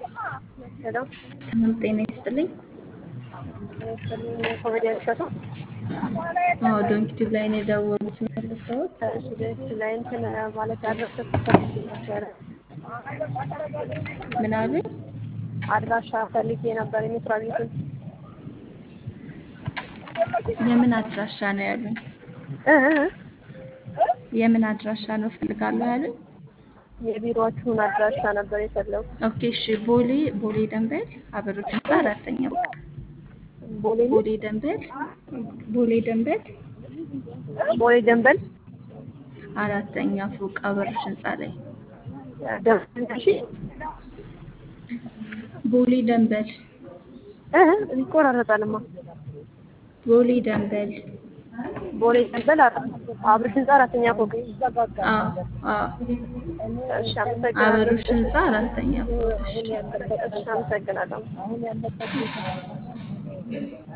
ሄሎ ሰላም ጤና ይስጥልኝ። ኮሜዲያን እሸቱ አዎ ዶንኪቲቭ ላይ ነው የደወሉት መልሰውት። ላይ እንትን ማለት አድራሻ ፈልጌ ነበረ። ምን አሉኝ? አድራሻ ፈልጌ ነበር የመስሪያ ቤቱን የምን አድራሻ ነው ያሉኝ? እ እ የምን አድራሻ ነው እፈልጋለሁ ያሉኝ? የቢሮዎቹን አድራሻ ነበር የፈለጉት። ኦኬ እሺ። ቦሌ ቦሌ ደንበል አበሮች ህንፃ አራተኛ ፎቅ። ቦሌ ቦሌ ደንበል ቦሌ ደንበል ቦሌ ደንበል አራተኛ ፎቅ አበሮች ህንፃ ላይ ደንበል እሺ ቦሌ ደንበል እ እ ይቆራረጣልማ። ቦሌ ደንበል ቦሌ ደንበል አብርሽ ህንፃ አራተኛ ፎቅ። አዎ አዎ እሺ አመሰግናለሁ። አበሮች ህንፃ አራተኛ ፎቅ። እሺ እሺ አመሰግናለሁ።